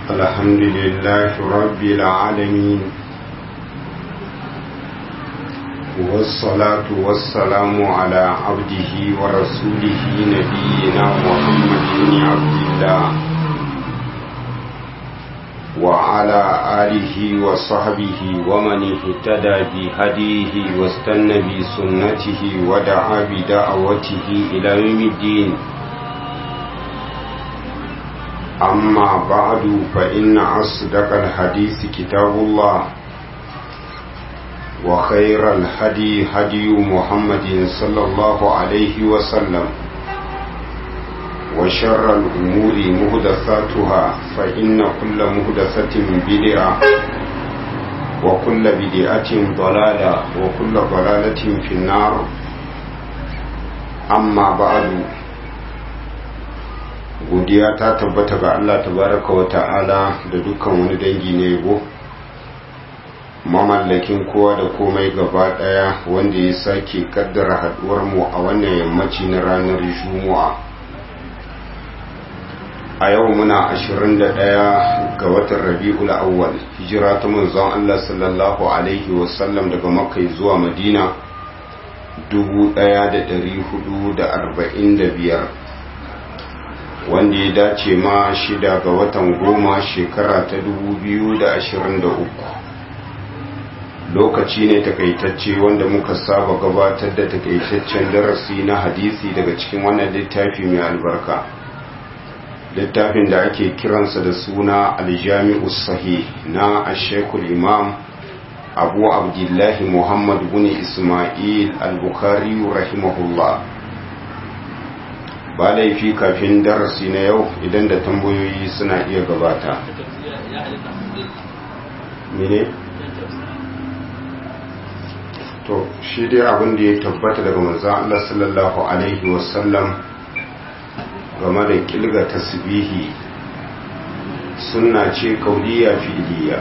الحمد لله رب العالمين والصلاة والسلام على عبده ورسوله نبينا محمد بن عبد الله وعلى آله وصحبه ومن اهتدى بهديه واستنى بسنته ودعا بدعوته إلى يوم الدين أما بعد فإن أصدق الحديث كتاب الله وخير الهدي هدي محمد صلى الله عليه وسلم وشر الأمور مهدثاتها فإن كل مهدثة بدعة وكل بدعة ضلالة وكل ضلالة في النار أما بعد godiya ta tabbata ga Allah tabaraka wa ta'ala da dukkan wani dangi na yabo mamallakin kowa da komai gaba daya wanda ya sake kaddara haduwar mu a wannan yammaci na ranar juma'a a yau muna 21 ga watan rabi'ul awwal hijira ta manzon Allah sallallahu alaihi wasallam daga makka zuwa madina 1445 wanda ya dace ma shida ga watan goma shekara ta 2023 lokaci ne takaitacce wanda muka saba gabatar da takaitaccen darasi na hadisi daga cikin wannan littafi mai albarka littafin da ake kiransa da suna aljami'u sahih na ashekul imam abu abdullahi muhammad bin ismail al-bukhari rahimahullah ba laifi kafin darasi na yau idan da tambayoyi suna iya gabata mene to shi dai abin da ya tabbata daga manzan Allah sallallahu alaihi wasallam game da kilga tasbihi sunna ce kauliya fi'liya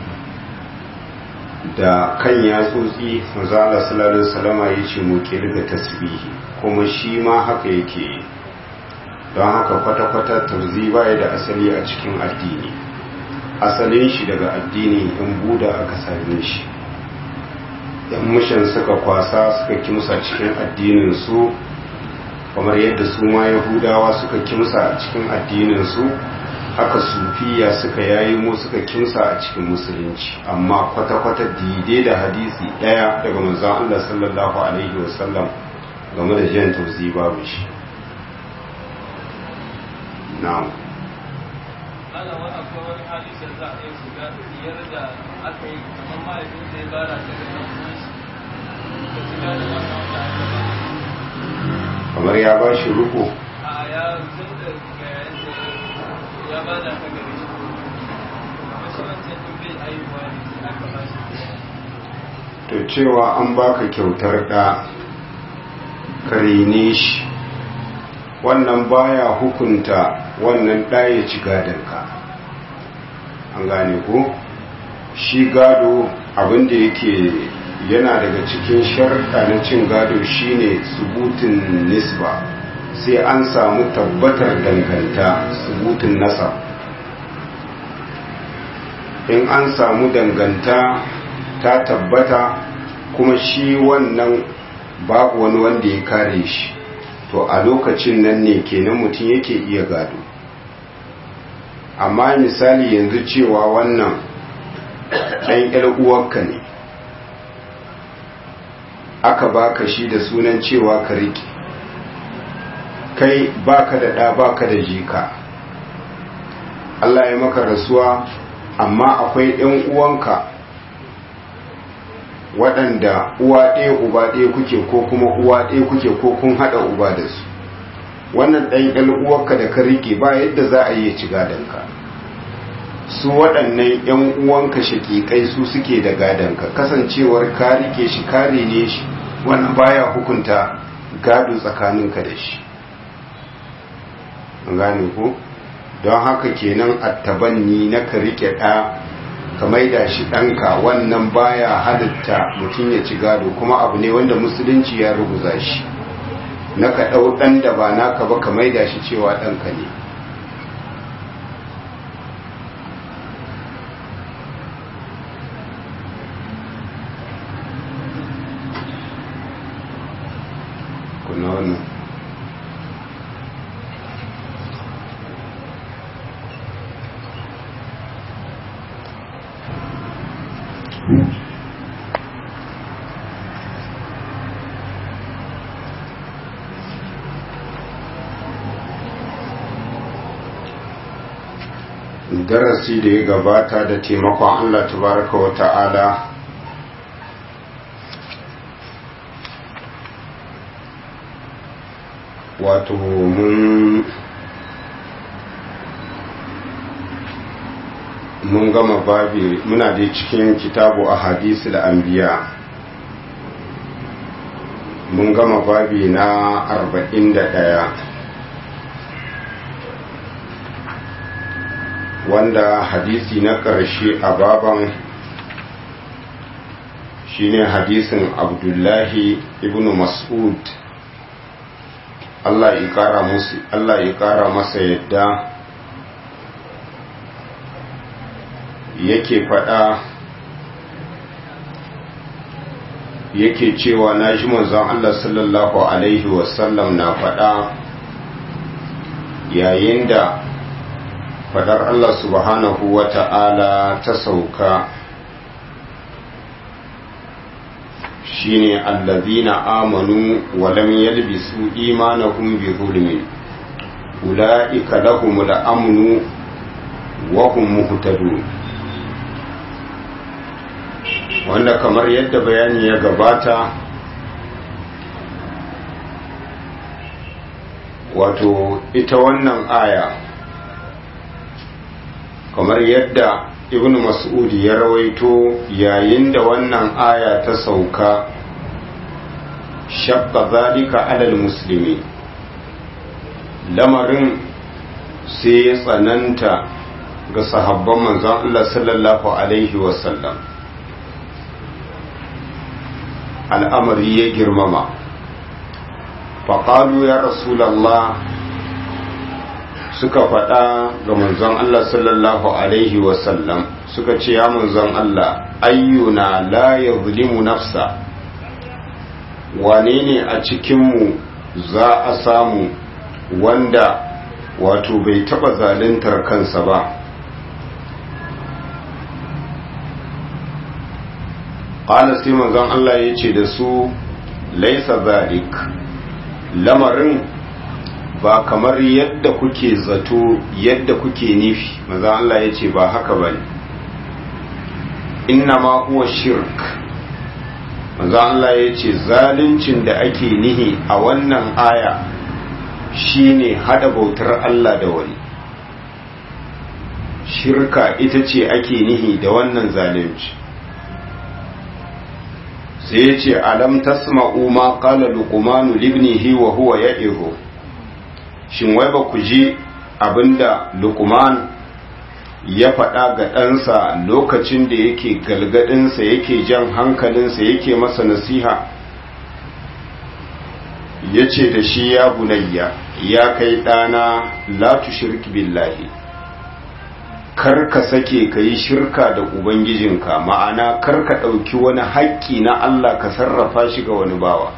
da kan yatsotsi manzan Allah sallallahu alaihi wasallama ya ce mu kilga tasbihi kuma shi ma haka yake yi don haka kwata-kwata tarzi baya da asali a cikin addini asalin shi daga addini in buda aka same shi yan mushin suka kwasa suka kimsa cikin addinin su kamar yadda su ma yahudawa suka kimsa a cikin addinin su haka sufiya suka yayi mu suka kimsa a cikin musulunci amma kwata-kwata dide da hadisi daya daga manzon Allah sallallahu alaihi wasallam game da jan tauzi babu shi na'am ana wani akwai wani hali da za a yi shiga biyar da aka yi kamar mahaifin da ya bara ta da nan kuma shi da shiga da wannan wanda aka ba kamar ya ba shi ruku a ya tun da ga yadda ya ba da ka gare shi kuma shi wancan tun bai ayyuwa ne sai aka ba shi to cewa an baka kyautar da karene shi wannan baya hukunta wannan ɗaya ci gadonka an gane ko shi gado abinda yake yana daga cikin sharɗa na cin gado shine subutin nisba sai an samu tabbatar danganta subutin nasab in an samu danganta ta tabbata kuma shi wannan babu wani wanda ya kare shi to a lokacin nan ne kenan mutum yake iya gado amma misali yanzu cewa wannan ɗan uwarka ne aka baka shi da sunan cewa ka riƙe kai baka da ɗa baka da jika Allah ya maka rasuwa amma akwai ɗan uwanka waɗanda uwa ɗaya uba ɗaya kuke ko kuma uwa ɗaya kuke ko kun haɗa uba da su wannan ɗan ƴan uwarka da ka rike ba yadda za a yi ci gadonka su waɗannan ƴan uwanka shaƙiƙai su suke da gadonka kasancewar ka rike shi kare ne shi wannan baya hukunta gado tsakaninka da shi an gane ko don haka kenan attabanni na ka rike ɗa ka maida shi ɗanka wannan baya halitta mutum ya ci gado kuma abu ne wanda musulunci ya rubuza shi na ka ɗau ɗan da ba naka ba ka maida shi cewa ɗanka ne darasi da ya gabata da taimakon Allah tabaraka wa ta'ala wato mun mun gama babi muna da cikin kitabu a hadisi da anbiya mun gama babi na arba'in da ɗaya wanda hadisi na ƙarshe a baban shine hadisin abdullahi ibn mas'ud Allah ya ƙara musu Allah ya ƙara masa yadda yake faɗa yake cewa na ji manzon Allah sallallahu alaihi wasallam na faɗa yayin da fadar Allah subhanahu wa ta'ala ta sauka shine allazina amanu wa lam yalbisu imanahum bi zulmin ulaika lahumul amnu wa hum muhtadun wanda kamar yadda bayani ya gabata wato ita wannan aya kamar yadda ibn mas'ud ya rawaito yayin da wannan aya ta sauka shabba zalika alal muslimi lamarin sai ya tsananta ga sahabban manzon Allah sallallahu alaihi wasallam al'amari ya girmama faƙalu ya rasulallah suka faɗa ga manzon Allah sallallahu Alaihi wasallam suka ce ya manzon Allah ayyuna la ya zulimu nafsa wane ne a cikinmu za a samu wanda wato bai taɓa zaluntar kansa ba ƙala sai manzon Allah ya ce da su laisa zalik lamarin ba kamar yadda kuke zato yadda kuke nufi maza Allah ya ce ba haka ba ne inna ma huwa shirk maza Allah ya ce zaluncin da ake nihi a wannan aya shine hada bautar Allah da wani shirka ita ce ake nihi da wannan zalunci sai ya ce alam tasma'u ma qala luqmanu libnihi wa huwa ya'ihu shin wai ba ku ji abinda lukman ya faɗa ga ɗansa lokacin da yake galgadinsa yake jan hankalinsa yake masa nasiha ya ce da shi ya bunayya ya kai ɗana la tushrik billahi kar ka sake ka yi shirka da ubangijinka ma'ana kar ka ɗauki wani haƙƙi na Allah ka sarrafa shi ga wani bawa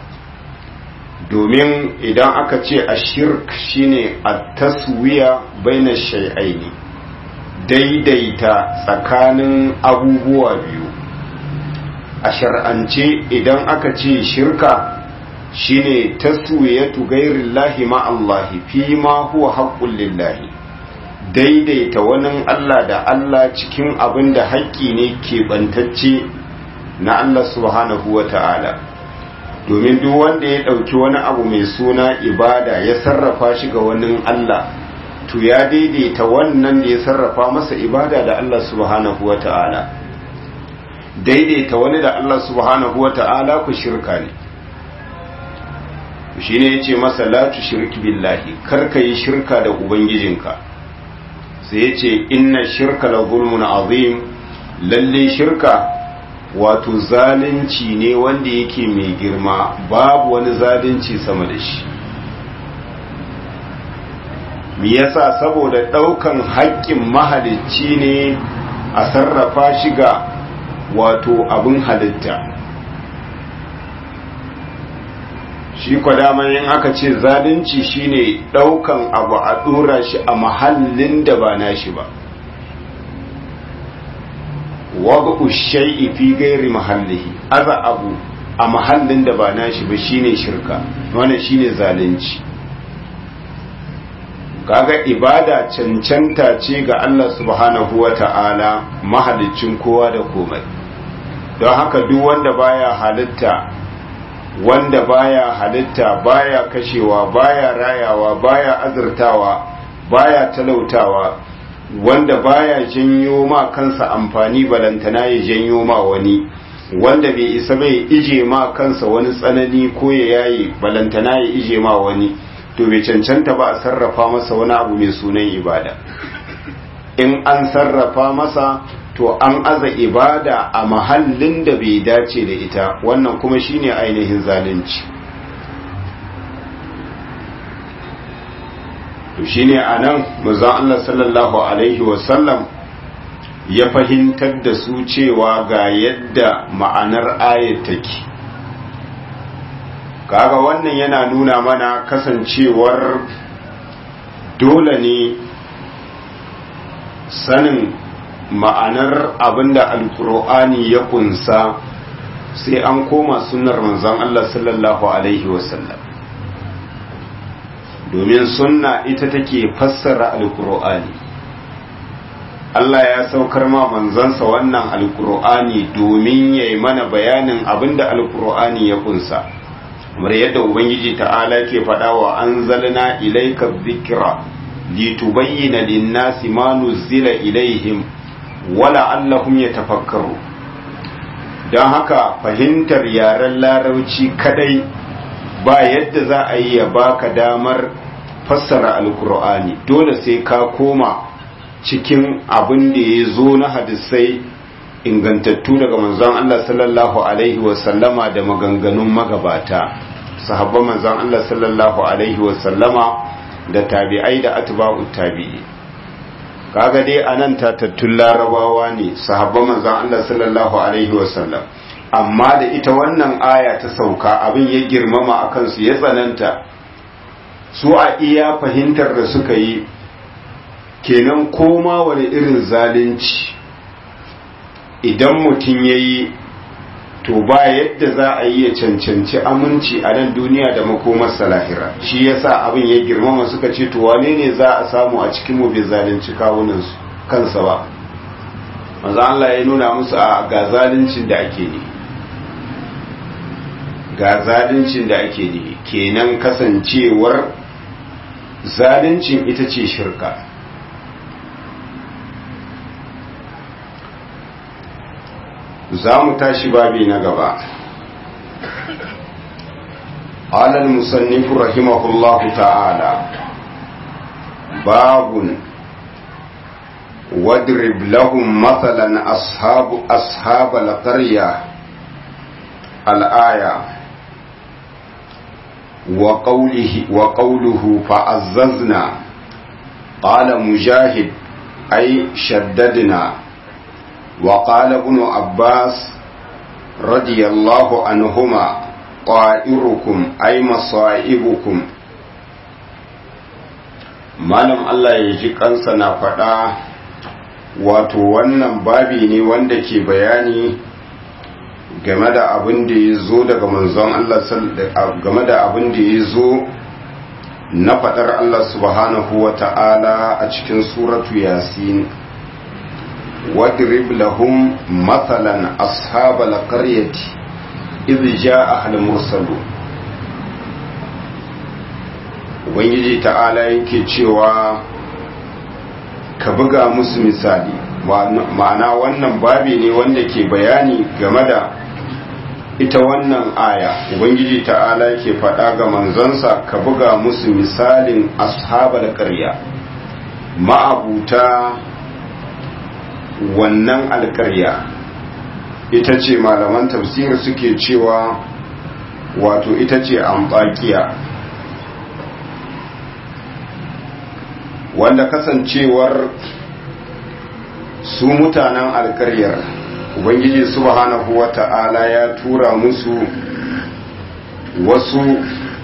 domin idan aka ce a shirk shine a taswiya baina shai'aini daidaita tsakanin abubuwa biyu a shar'ance idan aka ce shirka shine taswiyatu ghairillahi ma Allahi fi ma huwa haqqul lillahi daidaita wani Allah da Allah cikin abin da haƙƙi ne keɓantacce na Allah subhanahu wa ta'ala domin duk wanda ya ɗauki wani abu mai suna ibada ya sarrafa shi ga wani Allah to ya daidaita wannan da ya sarrafa masa ibada da Allah subhanahu wa ta'ala daidaita wani da Allah subhanahu wa ta'ala ku shirka ne shi ne ya ce masa latu shirki billahi karka yi shirka da ubangijinka sai ya ce inna shirka la zulmun azim lalle shirka wato zalunci ne wanda yake mai girma babu wani zalunci sama da shi me yasa saboda daukan haƙƙin mahalicci ne a sarrafa shi ga wato abin halitta shi kwadaman yin aka ce zalunci shine daukan abu a dora shi a mahallin da ba nashi ba wad'u shay'i fi ghairi mahallihi aza abu a mahallin da ba nashi ba shine shirka wannan shine zalunci kaga ibada cancanta ce ga Allah subhanahu wata'ala mahalicin kowa da komai don haka duk wanda baya halitta wanda baya halitta baya kashewa baya rayawa baya azurtawa baya talautawa wanda baya janyo ma kansa amfani balantana ya janyo ma wani wanda bai isa bai ije ma kansa wani tsanani ko ya yayi balantana ya ije ma wani to bai cancanta ba a sarrafa masa wani abu mai sunan ibada in an sarrafa masa to an aza ibada a mahallin da bai dace da ita wannan kuma shine ainihin zalunci to shine anan manzon Allah sallallahu alaihi wasallam ya fahimtar da su cewa ga yadda ma'anar ayat take kaga wannan yana nuna mana kasancewar dole ne sanin ma'anar abinda alkur'ani ya kunsa sai an koma sunnar manzon Allah sallallahu alaihi wasallam domin sunna ita take fassara alkur'ani Allah ya saukar ma manzansa wannan alkur'ani domin ya yi mana bayanin abinda alkur'ani ya kunsa kamar yadda ubangiji ta'ala ke faɗa wa an zalna ilaika dhikra litubayyana lin-nasi ma nuzila ilaihim wala allahum yatafakkaru don haka fahimtar yaren larauci kadai ba yadda za a yi ya baka damar fassara alkur'ani dole sai ka koma cikin abin da ya zo na hadisai ingantattu daga manzon Allah sallallahu alaihi wasallama da maganganun magabata sahabban manzon Allah sallallahu alaihi wasallama da tabi'ai da atba'u tabi'i kaga dai anan tatattun larabawa ne sahabban manzon Allah sallallahu alaihi wasallam amma da ita wannan aya ta sauka abin ya girmama akan su ya tsananta su a iya fahimtar da suka yi kenan koma wani irin zalunci idan mutum ya yi to ba yadda za a yi ya cancanci aminci a nan duniya da makomarsa lahira shi yasa abin ya girmama suka ce to wane ne za a samu a cikin mu bai zalunci kawunansu kansa ba manzo Allah ya nuna musu a ga zaluncin da ake ne ga zaluncin da ake ne kenan kasancewar zaluncin ita ce shirka za mu tashi babi na gaba قال المصنف رحمه الله تعالى باب واضرب لهم مثلا أصحاب أصحاب القرية الآية وقوله وقوله فعززنا قال مجاهد أي شددنا وقال ابن عباس رضي الله عنهما طائركم أي مصائبكم malam Allah ya ji kansa na faɗa wato wannan babi ne wanda ke bayani game da abin da ya zo daga manzon Allah game da abin da ya zo na faɗar Allah subhanahu wa ta'ala a cikin suratu yasin واضرب لهم مثلا أصحاب القرية إذ جاء المرسلون ubangiji ta'ala yake cewa ka buga musu misali ma'ana wannan babi ne wanda ke bayani game da ita wannan aya ubangiji ta'ala ke faɗa ga manzansa ka buga musu misalin ashabar ƙarya ma'abuta wannan alƙarya ita ce malaman tafsir suke cewa wato ita ce ambakiya wanda kasancewar su mutanen alƙaryar ubangiji subhanahu wata'ala ya tura musu wasu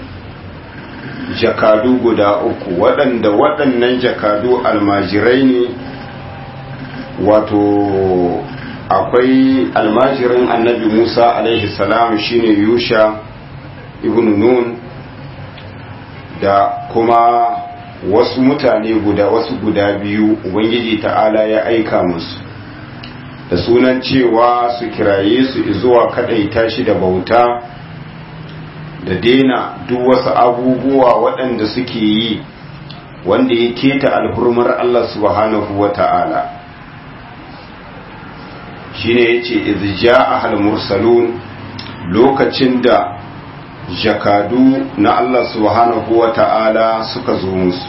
jakadu guda uku waɗanda waɗannan jakadu almajirai ne wato akwai almajirin annabi musa alaihi salam shine yusha ibn nun da kuma wasu mutane guda wasu guda biyu ubangiji ta'ala ya aika musu da sunan cewa su kiraye su zuwa kadaita shi da bauta da daina duk wasu abubuwa waɗanda suke yi wanda ya keta alhurmar Allah subhanahu wa ta'ala shi ne ya ce izja a mursalun lokacin da jakadu na Allah subhanahu wa ta'ala suka zo musu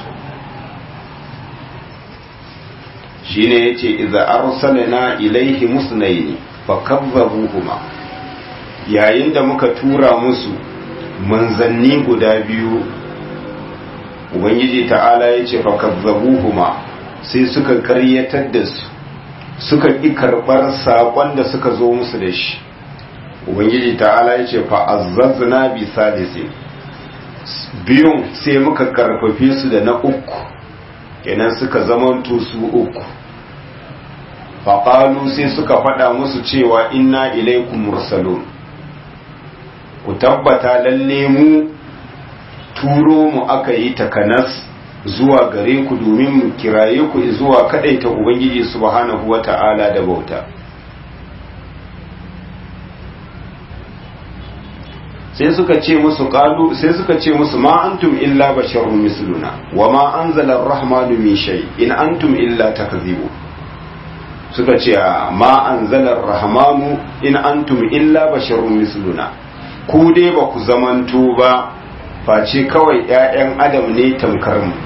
shi ne ya ce iza arsalina ilaihi musnaini fa kazzabuhuma yayin da muka tura musu manzanni guda biyu ubangiji ta'ala ya ce fakazzabuhuma sai suka karyatar da su suka ƙi karɓar saƙon da suka zo musu da shi ubangiji ta'ala ya ce fa'azzazna bi salisi biyun sai muka karfafe su da na uku kenan suka zamanto su uku faƙalu sai suka faɗa musu cewa inna ilaikum mursalun ku tabbata lalle mu turo mu aka yi takanas zuwa gare ku domin mu kiraye ku zuwa kadaita ubangiji subhanahu wata'ala da bauta sai suka ce musu qalu sai suka ce musu ma antum illa basharun misluna wa ma anzala ar-rahmanu min shay in antum illa takzibu suka ce ma anzala ar-rahmanu in antum illa basharun misluna ku dai ba ku zamanto ba face kawai 'ya'yan adam ne tamkar mu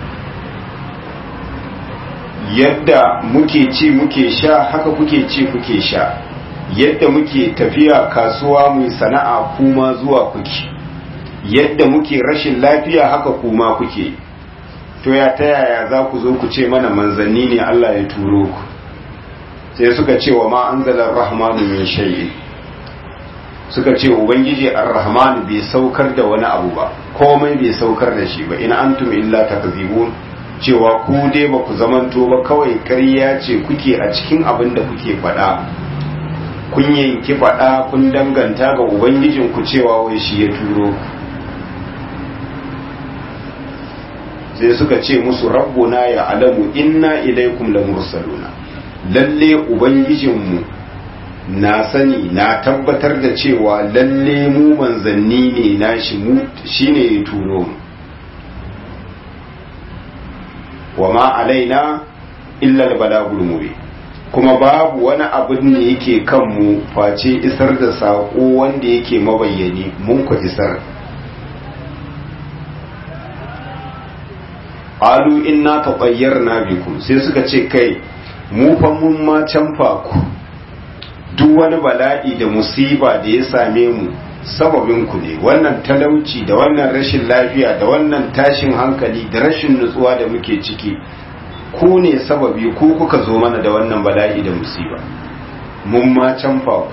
yadda muke ci muke sha haka kuke ci kuke sha yadda muke tafiya kasuwa mu sana'a kuma zuwa kuke yadda muke rashin lafiya haka kuma kuke to ya ta yaya za ku zo ku ce mana manzanni ne Allah ya turo ku sai suka ce wa ma anzalar rahmanu min shay'in suka ce ubangiji ar-rahman bai saukar da wani abu ba komai bai saukar da shi ba in antum illa takzibun cewa ku dai ba ku zamanto ba kawai ƙarya ce kuke a cikin abin da kuke faɗa kun yanki faɗa kun danganta ga ubangijin ku cewa wai shi ya turo sai suka ce musu rabbuna ya alamu inna ilaikum lamursaluna lalle ubangijinmu na sani na tabbatar da cewa lalle mu manzanni ne na shi mu shine ya turo mu wa ma alaina illa albalagul mubin kuma babu wani abin da yake kan mu face isar da sako wanda yake mabayyani mun ku isar alu inna tatayyarna bikum sai suka ce kai mu fa mun ma canfa ku duk wani bala'i da musiba da ya same mu sababin ku ne wannan talauci da wannan rashin lafiya da wannan tashin hankali da rashin nutsuwa da muke ciki ku ne sababi ku kuka zo mana da wannan bala'i da musiba mun ma canfa ku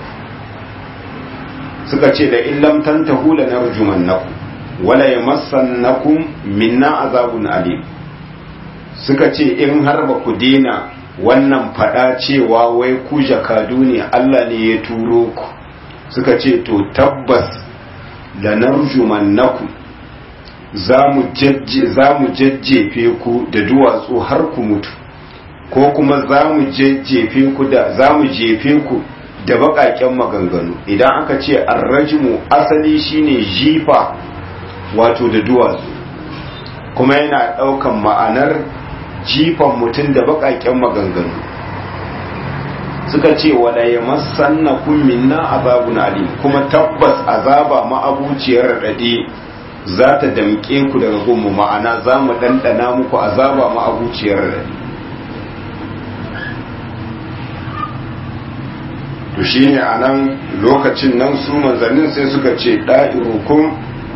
suka ce da illam tantahu la narjumannakum wala yamassannakum minna azabun alim suka ce in har ba ku dena wannan fada cewa wai ku jakadu ne Allah ne ya turo ku suka ce to tabbas lanarjumannakum za mu jajjefe ku da duwatsu har ku mutu ko kuma za mu jajjefe ku da za mu jefe ku da baƙaƙen maganganu idan aka ce arrajimu asali shine jifa wato da duwatsu kuma yana ɗaukan ma'anar jifan mutum da baƙaƙen maganganu suka ce wala ya masanna kun minna azabun alim kuma tabbas azaba ma'abuciyar raɗaɗe za ta damƙe ku daga gunmu ma'ana za mu ɗanɗana muku azaba ma'abuciyar raɗaɗe to shine a nan lokacin nan su manzannin sai suka ce ɗa'irukun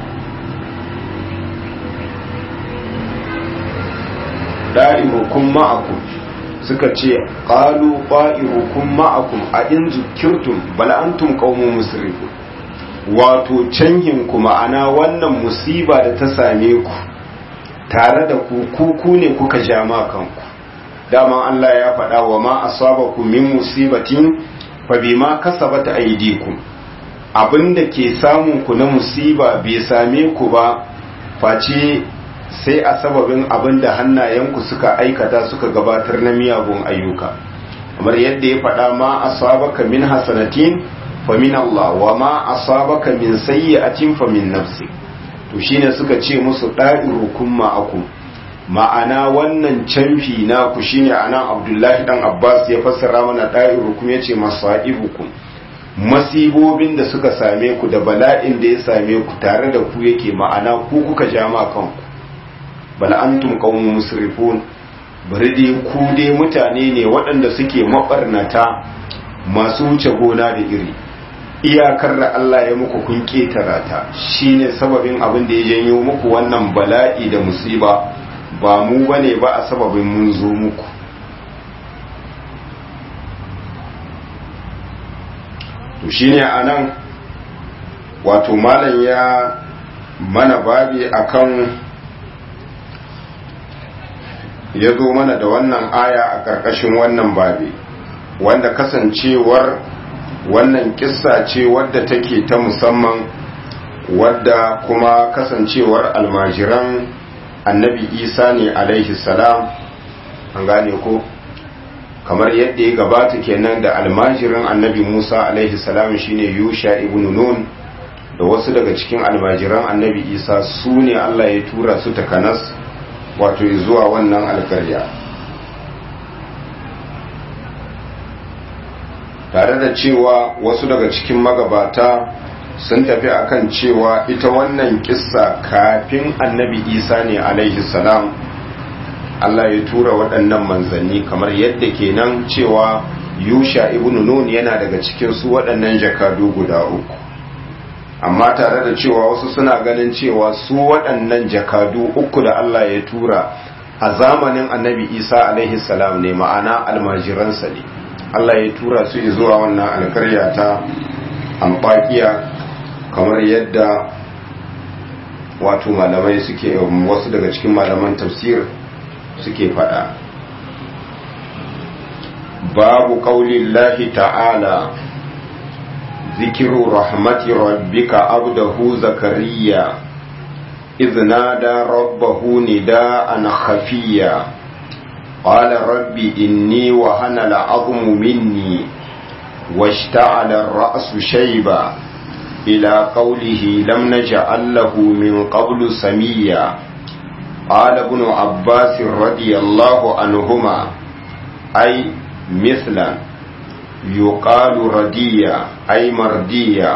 ɗa'irukun ma'akum suka ce ƙalu ƙa'irukun ma'akum a in zukirtum bala'antum ƙaunin musrifu wato canhin ku ma'ana wannan musiba da ta same ku tare da ku kuku ne kuka ja kanku dama Allah ya faɗa wa ma asabakum min musibatin fa bima kasabat aydikum abinda ke samun ku na musiba bai same ku ba face sai a sababin abinda hannayenku suka aikata suka gabatar na miyagun ayyuka kamar yadda ya faɗa ma asabaka min hasanatin fa min Allah wa ma asabaka min sayyi'atin fa min nafsi to shine suka ce musu da'irukum ma'akum ma'ana wannan canfi na ku shine anan Abdullahi dan Abbas ya fassara mana da'irukum yace masaibukum masibobin da suka same ku da bala'in da ya same ku tare da ku yake ma'ana ku kuka ja ma kanku bal antum qaumun musrifun bari dai ku dai mutane ne waɗanda suke mabarnata masu wuce gona da iri iyakar da Allah ya muku kun ketara ta shine sababin abin da ya janyo muku wannan bala'i da musiba ba mu bane ba a sababin mun zo muku to shine anan wato malam ya mana babi akan ya zo mana da wannan aya a ƙarƙashin wannan babi wanda kasancewar wannan kissa ce wadda take ta musamman wadda kuma kasancewar almajiran annabi isa ne alaihi salam an gane ko kamar yadda ya gabata kenan da almajirin annabi musa alaihi salam shine yusha ibn nun da wasu daga cikin almajiran annabi isa su ne allah ya tura su takanas wato zuwa wannan alkarya tare da cewa wasu daga cikin magabata sun tafi akan cewa ita wannan kissa kafin annabi isa ne alaihi salam Allah ya tura waɗannan manzanni kamar yadda kenan cewa yusha ibn nun yana daga cikin su waɗannan jakadu guda uku amma tare da cewa wasu suna ganin cewa su waɗannan jakadu uku da Allah ya tura a zamanin annabi isa alaihi salam ne ma'ana almajiransa ne Allah ya tura su zuwa wannan alkarya ta amfakiya kamar yadda wato malamai suke wasu daga cikin malaman tafsir suke fada babu qaulillahi ta'ala zikiru rahmati rabbika abdahu zakariya إذ نادى ربه نداء خفيا قال رب إني وهن العظم مني واشتعل الرأس شيبا إلى قوله لم نجعل له من قبل سميا قال ابن عباس رضي الله عنهما أي مثلا يقال رديا أي مرديا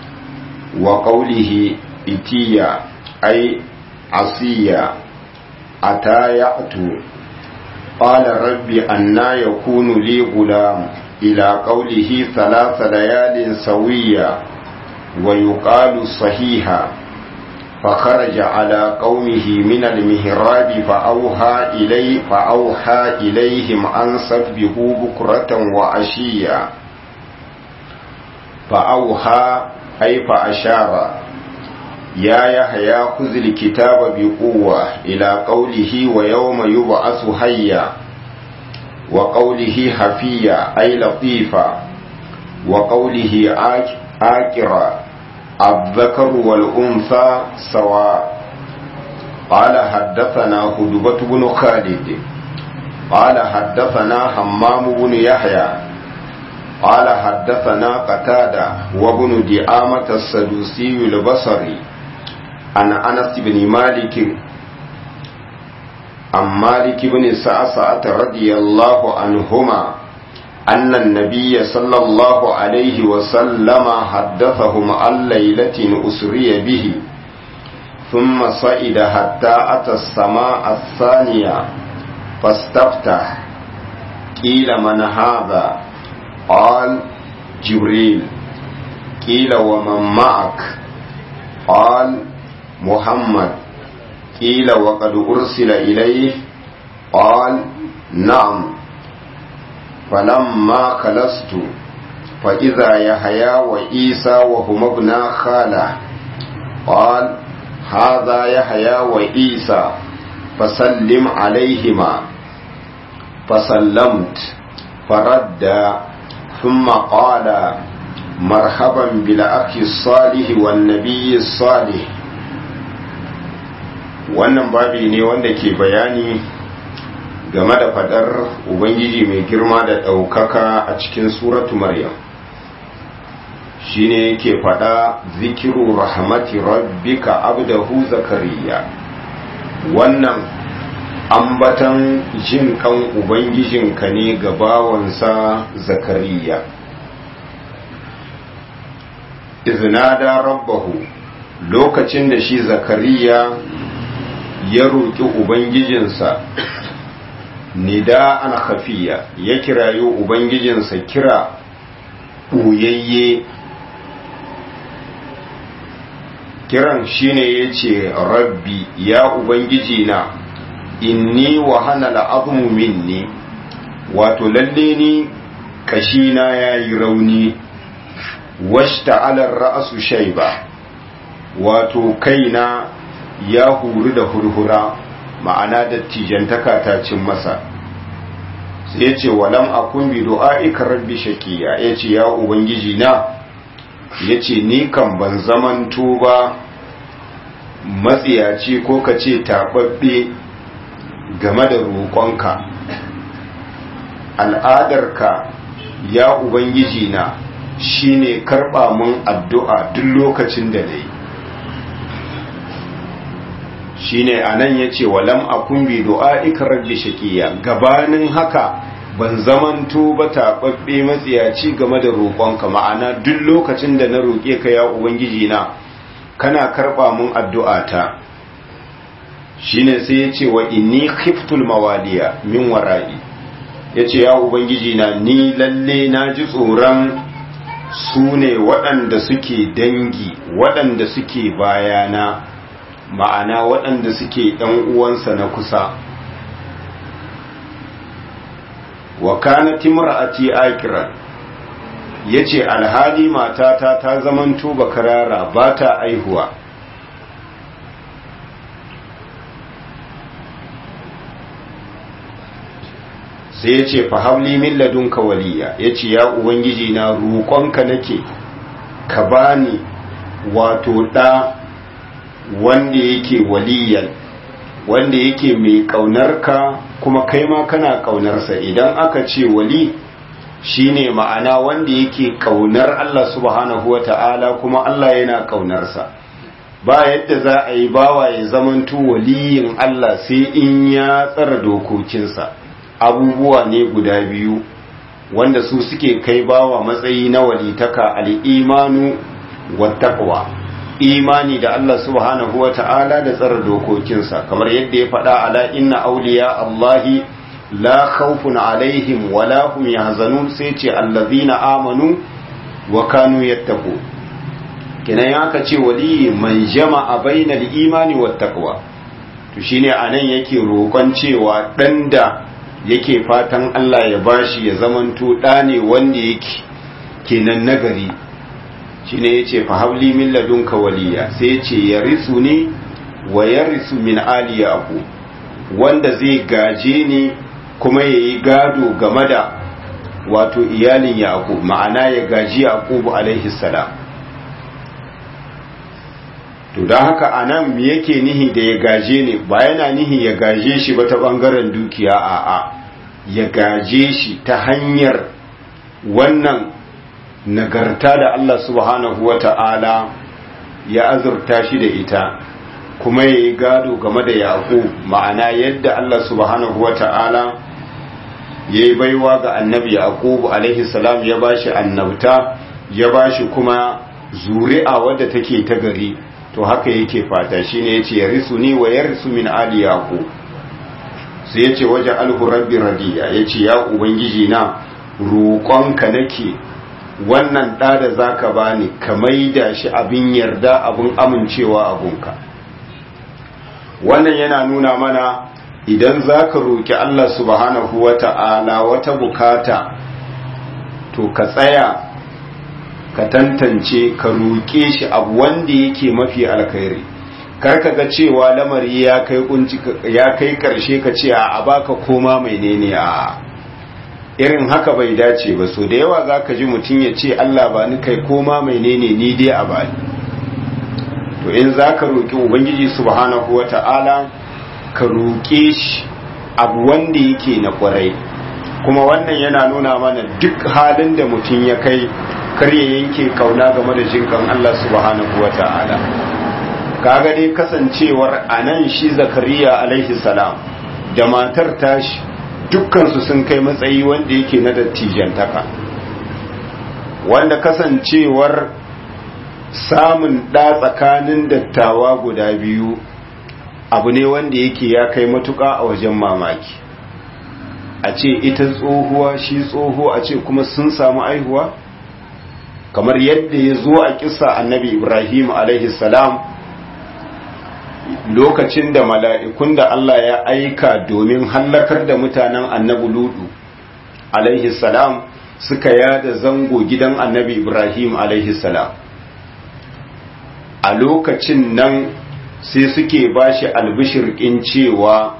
وقوله إتيا أي عصيا أتى يأتو قال رب أنا يكون لي غلام إلى قوله ثلاث ليال سويا ويقال صحيحا فخرج على قومه من المهراب فأوحى إليه فأوحى إليهم أن سبحوا بكرة وعشيا فأوحى أي فأشار يا يحيى خذ الكتاب بقوة إلى قوله ويوم يبعث حيا وقوله حفيا أي لطيفا وقوله آكرا الذكر والأنثى سواء قال حدثنا هدبة بن خالد قال حدثنا حمام بن يحيى قال حدثنا قتادة وابن دعامة السدوسي البصري عن أنس بن مالك عن مالك بن سعسعة رضي الله عنهما أن النبي صلى الله عليه وسلم حدثهم عن ليلة أسري به ثم صعد حتى أتى السماء الثانية فاستفتح قيل من هذا قال جبريل قيل ومن معك قال محمد قيل وقد أرسل إليه قال نعم فلما خلصت فإذا يحيى وإيسى وهما ابنا خالة قال هذا يحيى وإيسى فسلم عليهما فسلمت فرد ثم قال مرحبا بالأخ الصالح والنبي الصالح wannan babi ne wanda ke bayani game da fadar ubangiji mai girma da ɗaukaka a cikin suratu maryam shine yake fada zikiru rahmati rabbika abdahu zakariya wannan ambatan jin kan ubangijinka ne ga bawansa zakariya iznada rabbahu lokacin da shi zakariya ya roƙi ubangijinsa nida an khafiya ya kirayo ubangijinsa kira ɓoyayye kiran shine ya ce rabbi ya ubangiji na inni wahana la'azmu minni wato lalle ni kashina ya yi rauni washta alar ra'asu shaiba wato kaina ya huru da hurhura ma'ana dattijantaka ta cin masa sai ya ce walam akun bi du'a'ika rabbi shakiya ya ce ya ubangiji na ya ce ni kan ban zamanto ba matsiyaci ko ka ce taɓaɓɓe game da roƙonka al'adarka ya ubangiji na shine karɓa mun addu'a duk lokacin da na yi shine a nan ya ce walam a kumbi du'a rabbi shakiya gabanin haka ban zamanto ba taɓaɓɓe matsiyaci game da roƙonka ma'ana duk lokacin da na roƙe ka ya ubangiji na kana karɓa mun addu'ata shine sai ya ce wa inni khiftul mawaliya min wara'i ya ce ya ubangiji na ni lalle na ji tsoron su ne waɗanda suke dangi waɗanda suke bayana ma'ana waɗanda suke ɗan uwansa na kusa wa kana timra'ati akiran yace alhali matata ta zamanto bakarara ba ta aihuwa sai ya ce fahabli min ladunka waliya ya ce ya ubangiji na roƙonka nake ka bani wato ɗa wanda yake waliyan wanda yake mai ƙaunarka kuma kai ma kana ƙaunarsa idan aka ce wali shine ma'ana wanda yake ƙaunar Allah subhanahu wa ta'ala kuma Allah yana ƙaunarsa ba yadda za a yi bawa ya zamanto waliyin Allah sai in ya tsara dokokinsa abubuwa ne guda biyu wanda su suke kai bawa matsayi na walitaka al'imanu wa taqwa imani da Allah subhanahu wa ta'ala da tsara dokokinsa kamar yadda ya faɗa ala inna auliya Allahi la khawfun alaihim wa la hum yahzanun sai ce allazina amanu wa kanu yattaqu kenan ya ka ce wali man jama'a bainal imani wat taqwa to shine anan yake roƙon cewa dan da yake fatan Allah ya bashi ya zamanto ɗa ne wanda yake kenan nagari shine yace fa habli min ladunka waliya sai yace yarisu ni wa yarisu min ali yaqub wanda zai gaje ni kuma yayi gado game da wato iyalin yaqub ma'ana ya gaji yaqub alaihi salam to don haka anan me yake nihi da ya gaje ne ba yana nihi ya gaje shi ba ta bangaren dukiya a'a ya gaje shi ta hanyar wannan nagarta da Allah subhanahu wa ta'ala ya azurta shi da ita kuma ya yi gado game da yaƙo ma'ana yadda Allah subhanahu wa ta'ala ya yi baiwa ga annabi yaƙo alaihi salam ya ba shi annabta ya ba shi kuma zuri'a wadda take ta gari to haka yake fata shine yace ya risu ni wa yarisu min ali yaqub sai yace waje alhu rabbi radiya yace ya ubangiji na roƙonka nake wannan ɗa da zaka bani ka maida shi abin yarda abin amincewa abunka wannan yana nuna mana idan zaka roƙi Allah subhanahu wata'ala wata bukata to ka tsaya ka tantance ka roƙe shi abu wanda yake mafi alkhairi kar ka ga cewa lamari ya kai kunci ya kai karshe ka ce a baka koma menene a irin haka bai dace ba so da yawa za ka ji mutum ya ce Allah ba ni kai koma mai nene ni dai a bani to in za ka roƙi ubangiji subhanahu wa ta'ala ka roƙe shi abu wanda yake na ƙwarai kuma wannan yana nuna mana duk halin da mutum ya kai kar ya yanke kauna game da jinkan Allah subhanahu wa ta'ala kaga dai kasancewar anan shi zakariya alaihi salam da matar tashi dukkansu sun kai matsayi wanda yake na dattijantaka wanda kasancewar samun ɗa tsakanin dattawa guda biyu abu ne wanda yake ya kai matuƙa a wajen mamaki a ce ita tsohuwa shi tsoho a ce kuma sun samu aihuwa kamar yadda ya zo a kisa annabi ibrahim alaihi salam lokacin da mala'ikun da Allah ya aika domin hallakar da mutanen annabi ludu alaihi salam suka yada zango gidan annabi ibrahim alaihi salam a lokacin nan sai suke bashi albishir in cewa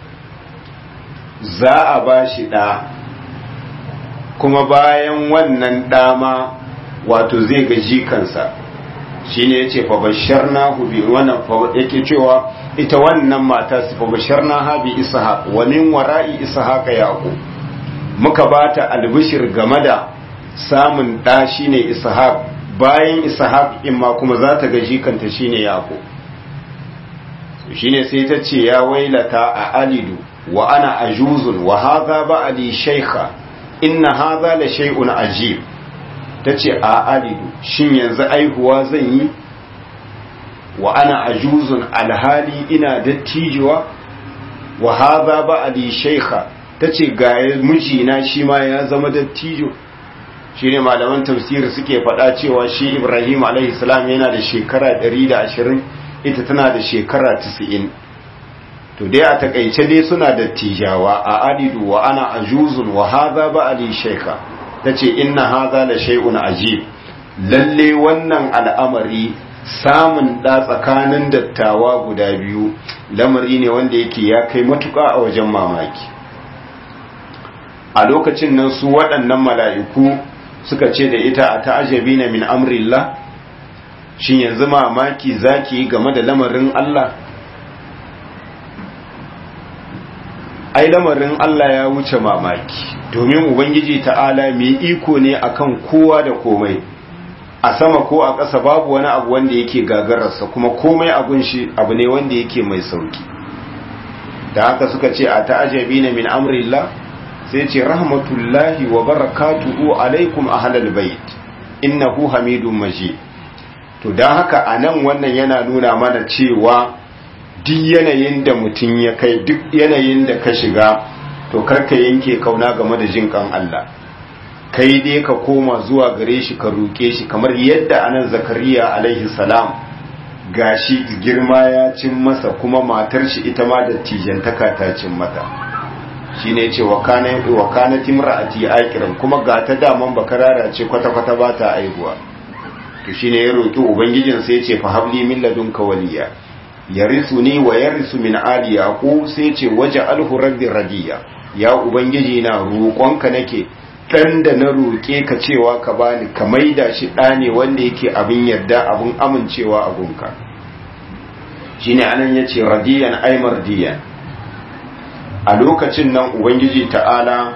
za a bashi ɗa kuma bayan wannan ɗama wato zai gaji kansa shine yace fa basharnahu bi wannan yake cewa ita wannan mata su fa basharnaha bi ishaq wa min wara'i ishaq yaqub muka bata albishir game da samun da shine ishaq bayan ishaq in ma kuma za ta gaji kanta shine yaqub shine sai ta ce ya wailata a alidu wa ana ajuzun wa hadha ba'li shaykha inna hadha la shay'un ajib ta ce a alidu shin yanzu aihuwa zan yi wa ana ajuzun alhali ina dattijuwa wa haza ba ali shaikha ta ce ga mijina shi ma ya zama dattijo shi ne malaman tafsiri suke faɗa cewa shi ibrahim alaihissalam yana da shekara 120 ita tana da shekara 90 to dai a takaice dai suna dattijawa a alidu wa ana ajuzun wa haza ba ali shaikha ta ce inna haza da shay'un ajib lalle wannan al'amari samun da tsakanin dattawa guda biyu lamari ne wanda yake ya kai matuƙa a wajen mamaki a lokacin nan su waɗannan mala'iku suka ce da ita a ta'ajabi na min amrillah shin yanzu mamaki zaki game da lamarin Allah ai lamarin Allah ya wuce mamaki domin ubangiji ta'ala mai iko ne akan kowa da komai a sama ko a ƙasa babu wani abu wanda yake gagararsa kuma komai abun shi abu ne wanda yake mai sauki da haka suka ce a ta'ajabi na min amrillah sai ce rahmatullahi wa barakatuhu alaikum ahlal bait innahu hamidun majid to dan haka anan wannan yana nuna mana cewa duk yanayin da mutum ya kai duk yanayin da ka shiga to karka yanke kauna game da jin kan Allah kai dai ka koma zuwa gare shi ka roke shi kamar yadda anan zakariya alaihi salam gashi girma ya cin masa kuma matar shi ita ma da tijantaka ta cin mata shine yace wa kana wa kana timra'ati aqiran kuma ga ta daman bakarara ce kwata kwata ba ta aihuwa to shine ya roki ubangijin sai yace fa habli min ladunka waliya yarisuni wa yarisu min ali yaqub sai yace waja'alhu rabbi radiya ya ubangiji na roƙonka nake dan da na roƙe ka cewa ka bani ka maida shi ɗa ne wanda yake abin yarda abin amincewa a gunka shine anan yace radiyan ay mardiyan a lokacin nan ubangiji ta'ala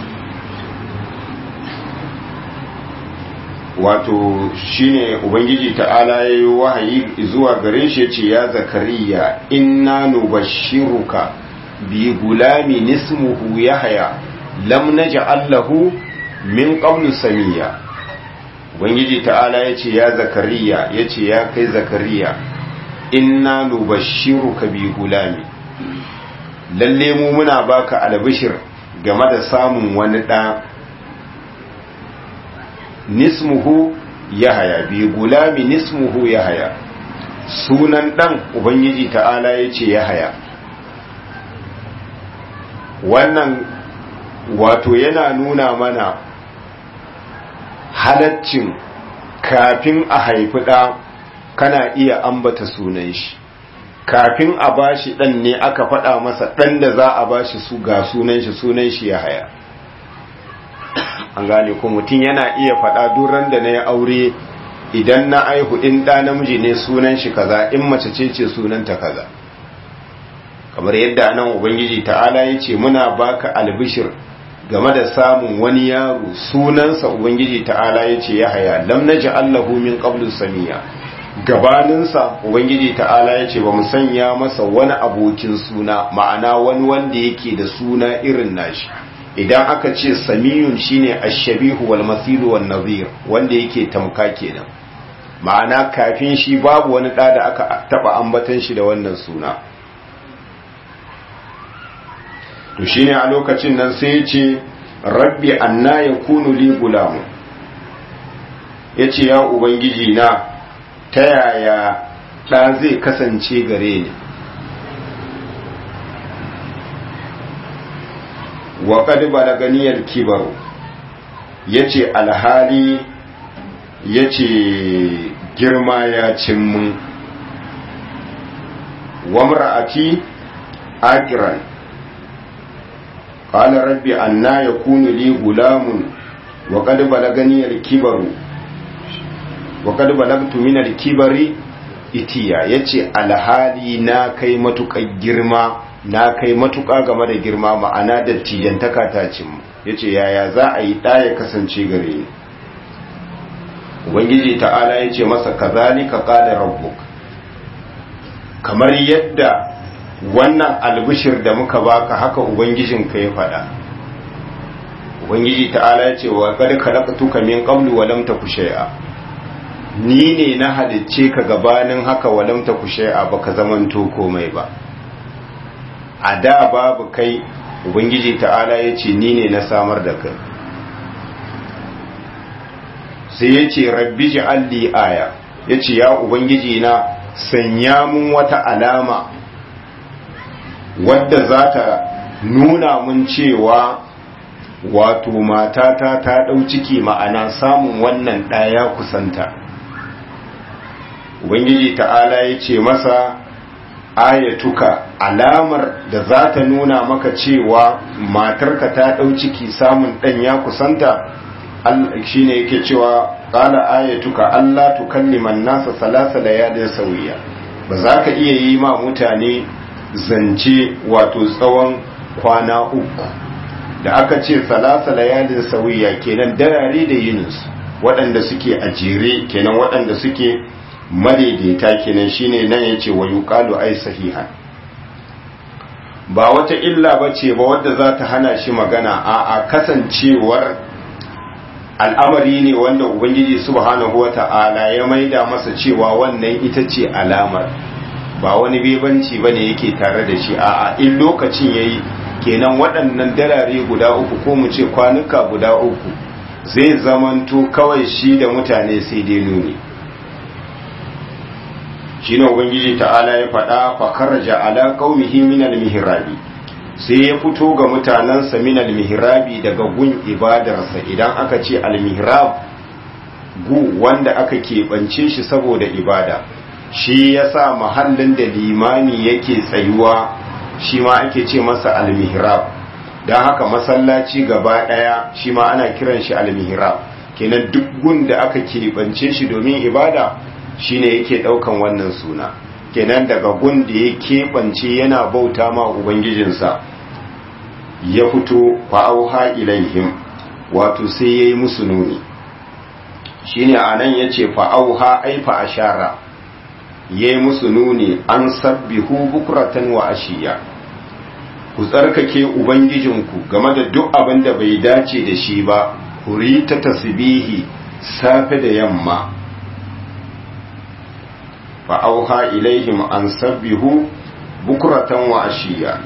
wato shine ubangiji ta'ala ya yi wahayi zuwa gare shi ce ya zakariya inna nubashiruka bi gulami nismuhu yahya lam naj'al lahu min qablu samiya ubangiji ta'ala ya ce ya zakariya ya ce ya kai zakariya inna nubashiruka bi gulami lalle mu muna baka albishir game da samun wani ɗa nismuhu yahaya bi gulami nismuhu yahaya sunan ɗan ubangiji ta'ala ya ce yahaya wannan wato yana nuna mana halaccin kafin a haifi ɗa kana iya ambata sunan shi kafin a bashi ɗan ne aka faɗa masa ɗan da za a bashi su ga sunan shi sunan shi ya haya an gane ko mutum yana iya faɗa duran da na yi aure idan na aihu in ɗa namiji ne sunan shi kaza in mace ce ce sunanta kaza kamar yadda nan ubangiji ta'ala ya ce muna baka albishir game da samun wani yaro sunansa ubangiji ta'ala ya ce ya haya lam naji allahu min qablu samiya gabaninsa ubangiji ta'ala ya ce ba mu sanya masa wani abokin suna ma'ana wani wanda yake da suna irin nashi idan aka ce samiyun shine ashabihu wal masilu wan nazir wanda yake tamka kenan ma'ana kafin shi babu wani da da aka taba ambatan shi da wannan suna to shine a lokacin nan sai ya ce rabbi anna yakunu li gulamu yace ya ubangiji na ta yaya ɗa zai kasance gare ni wa qad balaganiyal kibaru yace alhali yace girma ya cin mun wa mar'ati aqiran qala rabbi anna yakunu li gulamun wa qad balaganiyal kibaru wa qad balagtu min al-kibari itiya yace alhali na kai matukar girma na kai matuƙa game da girma ma'ana da tijantaka ta cin ya ce yaya za a yi ɗaya kasance gare ni ubangiji ta'ala ya ce masa kazalika qala rabbuk kamar yadda wannan albishir da muka baka haka ubangijinka ya faɗa ubangiji ta'ala ya ce wa qad khalaqtuka min qablu wa lam taku shay'a ni ne na halicce ka gabanin haka wa lam taku shay'a baka zamanto komai ba a da babu kai ubangiji ta'ala ya ce ni ne na samar da kai sai ya ce rabbi ji'alli aya ya ce ya ubangiji na sanya mun wata alama wadda za ta nuna mun cewa wato matata ta ɗau ciki ma'ana samun wannan ɗaya kusanta ubangiji ta'ala ya ce masa ayatuka alamar da za ta nuna maka cewa matarka ta ɗau ciki samun ɗan ya kusanta shi ne yake cewa ƙala ayatuka Allah tukalliman nasa salasa da yadin sauya ba za ka iya yi ma mutane zance wato tsawon kwana uku da aka ce salasa da yadin sauya kenan darare da yininsu waɗanda suke a jere kenan waɗanda suke madaidaita kenan shine nan yace wa yuqalu ay sahihan ba wata illa bace ba wadda za ta hana shi magana a a kasancewar al'amari ne wanda ubangiji subhanahu wata'ala ya maida masa cewa wannan ita ce alamar ba wani bebanci bane yake tare da shi a a in lokacin yayi kenan waɗannan darare guda uku ko mu ce kwanuka guda uku zai zamanto kawai shi da mutane sai dai nuni shine ubangiji ta'ala ya faɗa fa kharaja ala qaumihi min al-mihrabi sai ya fito ga mutanansa min al-mihrabi daga gun ibadarsa idan aka ce al-mihrab gu wanda aka keɓance shi saboda ibada shi yasa mahallin da limami yake tsayuwa shi ma ake ce masa al-mihrab dan haka masallaci gaba daya shi ma ana kiran shi al-mihrab kenan duk gun da aka keɓance shi domin ibada shine yake daukan wannan suna kenan daga gun da ya keɓance yana bauta ma ubangijinsa ya fito fa'auha ilaihim wato sai ya yi musu nuni shine a nan ya ce fa'auha aifa ashara ya yi musu nuni an sabbihu bukuratan wa ashiya ku tsarkake ubangijinku game da duk abin da bai dace da shi ba ku ta tasbihi safe da yamma fa'auha ilaihim an sabbihu bukuratan wa ashiya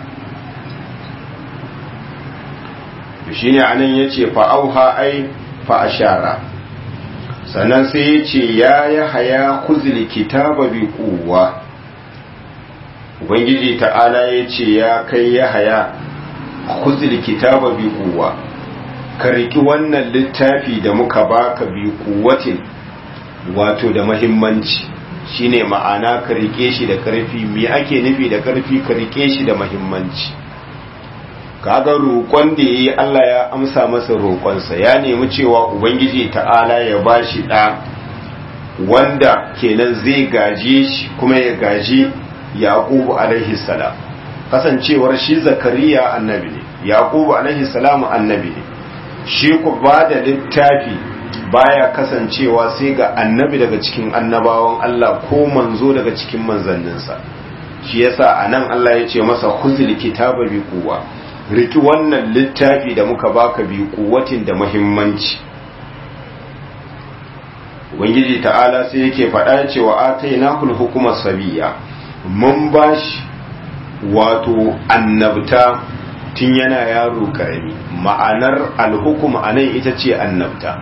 shi ne anan ya ce fa'auha ai fa'ashara sannan sai ya ce ya yi haya kuzili kitaba bi kuwa ubangiji ta'ala ya ce ya kai ya haya kuzili kitaba bi kuwa ka riki wannan littafi da muka baka bi kuwatin wato da mahimmanci shine ma'ana ka rike shi da karfi me ake nufi da karfi ka rike shi da mahimmanci kaga roƙon da yayi Allah ya amsa masa roƙonsa ya nemi cewa ubangiji ta'ala ya bashi ɗa wanda kenan zai gaje shi kuma ya gaji yaqubu alaihi salam kasancewar shi zakariya annabi ne yaqubu alaihi salam annabi ne shi ku ba da littafi baya kasancewa sai ga annabi daga cikin annabawan Allah ko manzo daga cikin manzanninsa shi yasa anan Allah ya ce masa khuzil kitaba bi quwwa riki wannan littafi da muka baka bi kuwatin da muhimmanci ubangiji ta'ala sai yake faɗa cewa atainahul hukuma sabiya mun bashi wato annabta tun yana yaro karami ma'anar alhukum anan ita ce annabta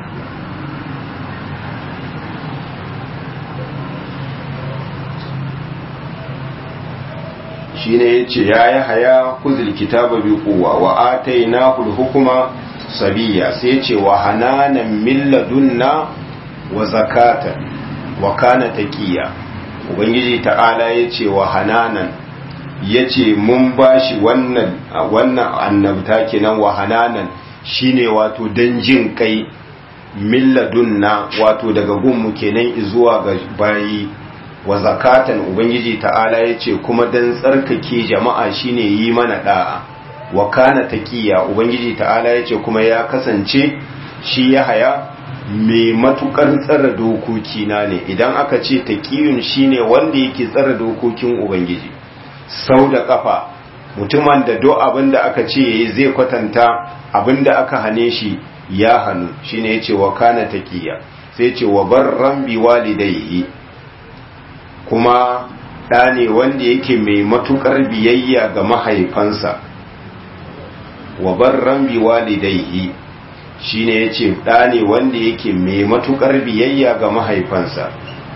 shine yace ya yi haya kuzil kitaba bi quwwa wa atainahu hukuma sabiya sai yace wa hananan min ladunna wa zakatan wa kana taqiya ubangiji ta'ala yace wa hananan yace mun bashi wannan wannan annabta kenan wa hananan shine wato dan jin kai min ladunna wato daga gunmu kenan zuwa ga bayi wa zakatan ubangiji ta'ala ya ce kuma dan tsarkake jama'a shine yi mana da'a wa kana taqiya ubangiji ta'ala ya ce kuma ya kasance shi ya haya mai matukar tsara dokoki na ne idan aka ce taqiyun shine wanda yake tsara dokokin ubangiji sau da kafa mutumin da do abinda aka ce yayi zai kwatanta abinda aka hane shi ya hannu shine yace wa kana taqiya sai yace wa barran bi walidayhi kuma ɗa ne wanda yake mai matuƙar biyayya ga mahaifansa wa barran bi walidaihi shine yace ɗa ne wanda yake mai matuƙar biyayya ga mahaifansa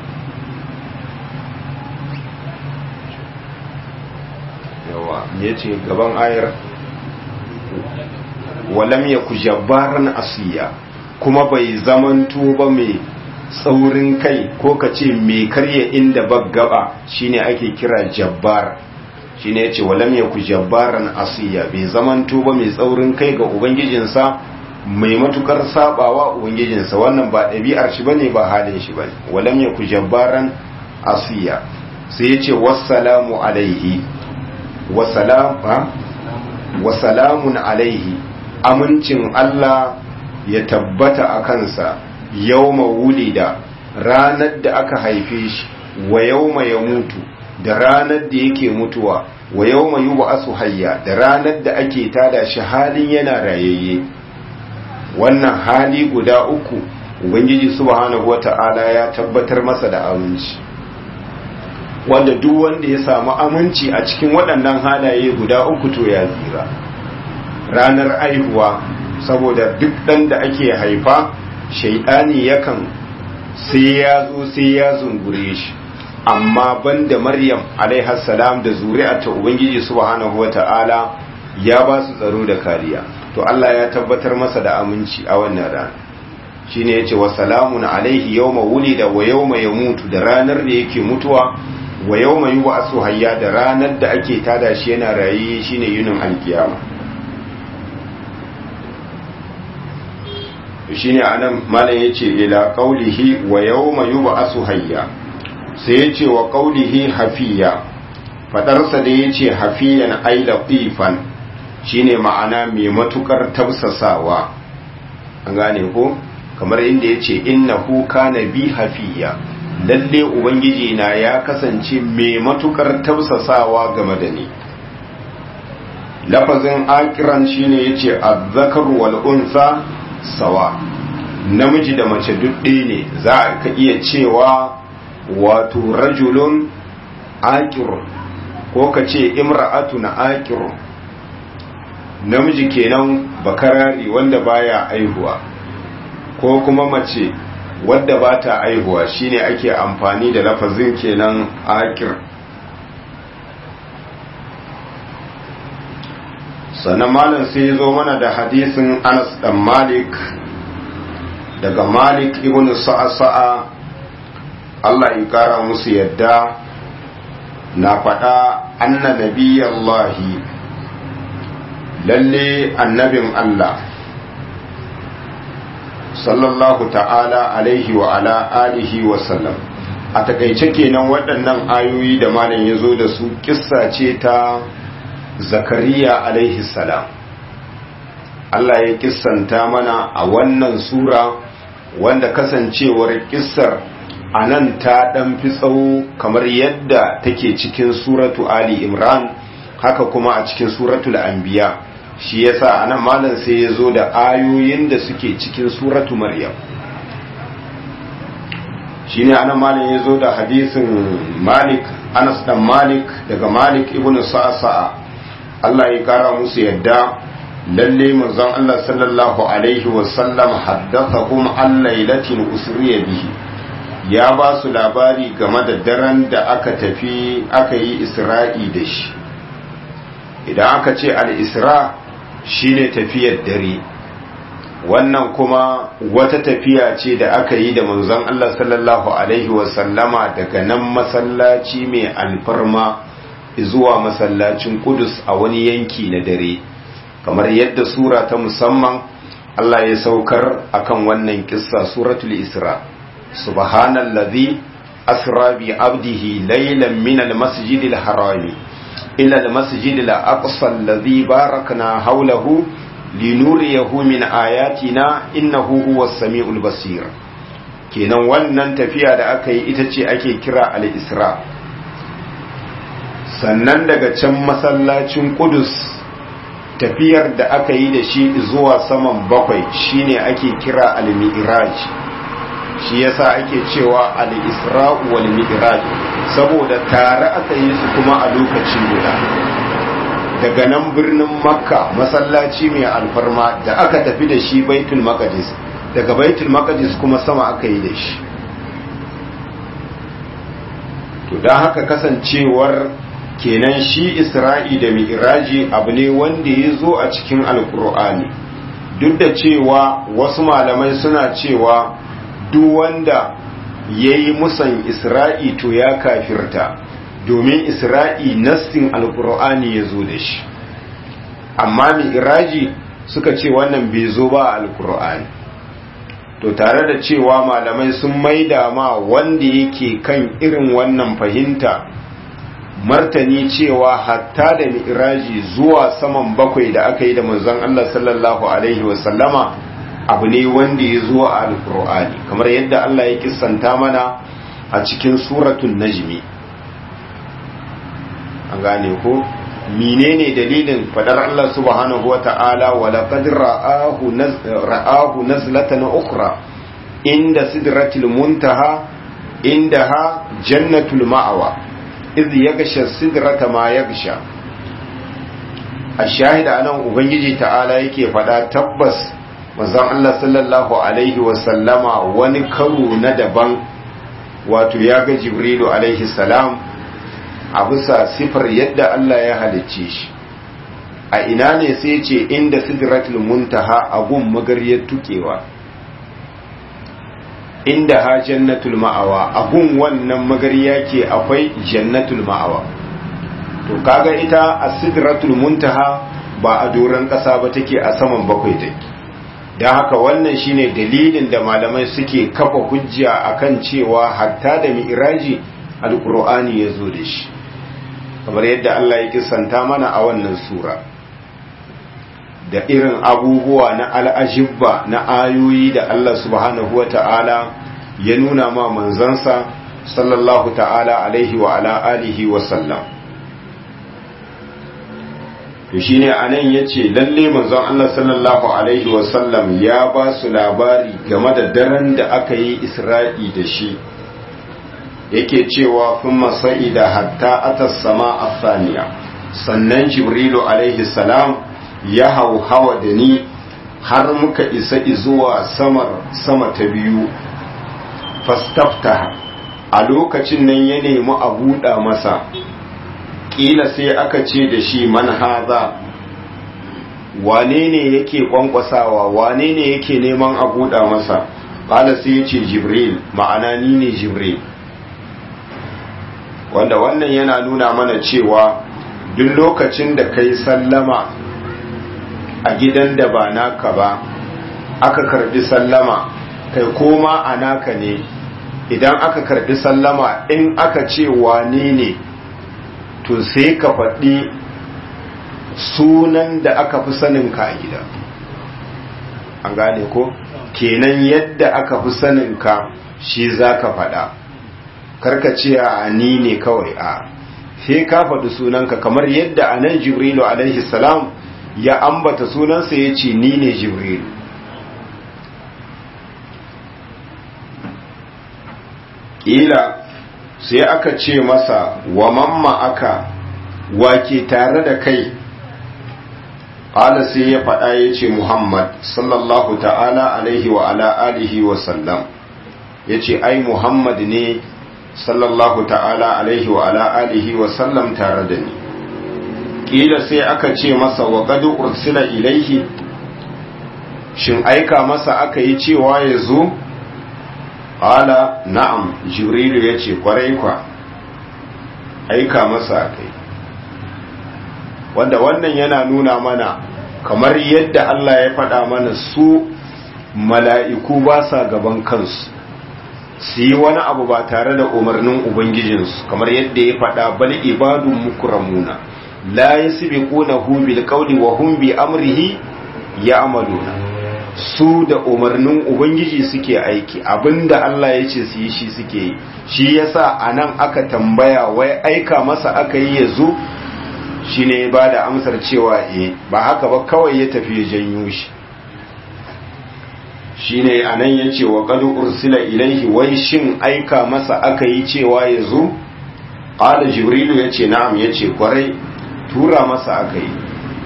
yawa yace gaban ayar walam yaku jabbaran asiya kuma bai zamanto ba mai tsaurin kai ko ka ce mai karya inda baggaba shine ake kira jabbar shine yace walam yaku jabbaran asiya bai zamanto ba mai tsaurin kai ga ubangijinsa mai matukar sabawa ubangijinsa wannan ba ɗabi'ar shi bane ba halin shi bane walam yaku jabbaran asiya sai yace wassalamu alaihi wassalam wassalamun alaihi amincin Allah ya tabbata a kansa yawma wulida ranar da aka haife shi wa yawma ya mutu da ranar da yake mutuwa wa yawma yub'asu hayya da ranar da ake tada shi halin yana rayayye wannan hali guda uku ubangiji subhanahu wata'ala ya tabbatar masa da aminci wanda duk wanda ya samu aminci a cikin waɗannan halaye guda uku to ya tsira ranar aihuwa saboda duk ɗan da ake haifa shaidani yakan sai ya zo sai ya zungure shi amma banda maryam salam da zuri'a ta ubangiji subhanahu wata'ala ya ba su tsaro da kariya to Allah ya tabbatar masa da aminci a wannan rana shine yace wa salamun alaihi yawma wulida wa yawma yamutu da ranar da yake mutuwa wa yawma yub'asu hayya da ranar da ake tada shi yana rayi shine yunin alkiyama shine anan malam yace ila qaulihi wa yawma yub'asu hayya sai yace wa qaulihi hafiya fadarsa da yace hafiyan ay latifan shine ma'ana mai matukar tausasawa an gane ko kamar inda yace innahu kana bi hafiya lalle ubangiji na ya kasance mai matukar tausasawa game da ni lafazin akiran shine yace azzakar wal unsa sawa namiji da mace duk ne za ka iya cewa wato rajulun akirun ko ka ce imra'atun akirun namiji kenan bakarari wanda baya aihuwa ko kuma mace wadda ba ta aihuwa shine ake amfani da lafazin kenan akir sannan malam sai zo mana da hadisin anas dan malik daga malik ibn sa'a Allah ya kara musu yadda na faɗa anna nabiyallahi lalle annabin Allah sallallahu ta'ala alaihi wa ala alihi wa sallam a takaice kenan waɗannan ayoyi da malam ya zo da su kissa ce ta zakariya alaihi salam Allah ya kissanta mana a wannan sura wanda kasancewar kissar a nan ta ɗan fi tsawo kamar yadda take cikin suratu Ali Imran haka kuma a cikin suratul anbiya shi yasa anan malam sai ya zo da ayoyin da suke cikin suratu Maryam shine anan malam ya zo da hadisin Malik Anas dan Malik daga Malik ibn Sa'sa'a Allah ya kara musu yadda lalle manzon Allah sallallahu alaihi wasallam haddathahum an lailatin usriya bihi ya ba su labari game da daren da aka tafi aka yi isra'i da shi idan aka ce al-isra shine tafiyar dare wannan kuma wata tafiya ce da aka yi da manzon Allah sallallahu alaihi wasallama daga nan masallaci mai alfarma zuwa masallacin Kudus a wani yanki na dare kamar yadda sura ta musamman Allah ya saukar akan wannan kissa suratul Isra subhanallazi asra bi abdihi laylan min almasjidil harami ila almasjidil aqsa alladhi barakna hawlahu linuriyahu min ayatina innahu huwas samiul basir kenan wannan tafiya da aka yi ita ce ake kira al-Isra sannan daga can masallacin Qudus tafiyar da aka yi da shi zuwa saman bakwai shine ake kira al-mi'raj shi yasa ake cewa al-isra'u wal mi'raj saboda tare aka yi su kuma a lokaci guda daga nan birnin makka masallaci mai alfarma da aka tafi da shi baitul maqdis daga baitul maqdis kuma sama aka yi da shi to don haka kasancewar kenan shi isra'i da mi'raji abu ne wanda ya zo a cikin alkur'ani duk da cewa wasu malamai suna cewa duk wanda ya yi musan isra'i to ya kafirta domin isra'i nassin alkur'ani ya zo da shi amma mi'raji suka ce wannan bai zo ba a alkur'ani to tare da cewa malamai sun maida ma wanda yake kan irin wannan fahimta martani cewa hatta da mi'raji zuwa saman bakwai da aka yi da manzon Allah sallallahu alaihi wasallama abu ne wanda ya zo a alkur'ani kamar yadda Allah ya kissanta mana a cikin suratul najmi an gane ko menene dalilin fadar Allah subhanahu wata'ala wa laqad ra'ahu ra'ahu nazlatan ukhra inda sidratil muntaha indaha jannatul ma'awa iz yagsha sidrata ma yagsha ashahida anan ubangiji ta'ala yake fada tabbas manzon Allah sallallahu alaihi wa sallama wani karo na daban wato ya ga jibrilu alaihi salam a bisa sifar yadda Allah ya halicce shi a ina ne sai ce inda sidratul muntaha a gun magariyar tukewa inda ha jannatul ma'awa a gun wannan magariya ke akwai jannatul ma'awa to kaga ita a sidratul muntaha ba a doron ƙasa ba take a saman bakwai take don haka wannan shine dalilin da malamai suke kafa hujja akan cewa hatta da mi'raji alkur'ani ya zo da shi kamar yadda Allah ya kisanta mana a wannan sura da irin abubuwa na al'ajibba na ayoyi da Allah subhanahu wa ta'ala ya nuna ma manzansa sallallahu ta'ala alaihi wa ala alihi wa sallam to shine anan yace lalle manzon Allah sallallahu alaihi wa sallam ya ba su labari game da daren da aka yi Isra'i da shi yake cewa kun masa'ida hatta atas sama asaniya sannan jibrilu alaihi salam ya hau hawa da ni har muka isa zuwa sama ta biyu fastafta a lokacin nan ya nemi a buɗa masa ƙila sai aka ce da shi man haza wane ne yake kwankwasawa wane ne yake neman a buɗa masa ƙala sai ya ce jibril ma'ana ni ne jibril wanda wannan yana nuna mana cewa duk lokacin da kai sallama a gidan da ba naka ba aka karbi sallama kai koma a naka ne idan aka karbi sallama in aka ce wane ne to sai ka faɗi sunan da aka fi sanin ka a gida an gane ko kenan yadda aka fi sanin ka shi za ka faɗa karka ce a ni ne kawai a sai ka faɗi sunanka kamar yadda a nan jibrilu alaihi salam ya ambata sunansa ya ce ni ne jibrilu ƙila sai aka ce masa wa mamma aka wake tare da kai ƙala sai ya faɗa ya ce muhammad sallallahu ta'ala alaihi wa ala alihi wa sallam ya ce ai muhammad ne sallallahu ta'ala alaihi wa ala alihi wa sallam tare da ni ƙila sai aka ce masa wa gado ursila ilaihi shin aika masa aka yi cewa ya zo Ala na'am Jibrilu ya ce kwarai kwa aika masa kai wanda wannan yana nuna mana kamar yadda Allah ya faɗa mana su mala'iku ba sa gaban kansu su yi wani abu ba tare da umarnin Ubangijinsu kamar yadda ya faɗa bal ibadun mukramuna la yasbiqunahu bil qawli wa hum bi amrihi ya'maluna su da umarnin ubangiji suke aiki abinda Allah ya ce su yi shi suke yi shi yasa anan aka tambaya wai aika masa aka yi ya zo shi ne ba da amsar cewa e ba haka ba kawai ya tafi ya janyo shi shi ne anan ya ce wa ƙadu ursila ilaihi wai shin aika masa aka yi cewa ya zo ƙada jibrilu ya ce na'am ya ce kwarai tura masa aka yi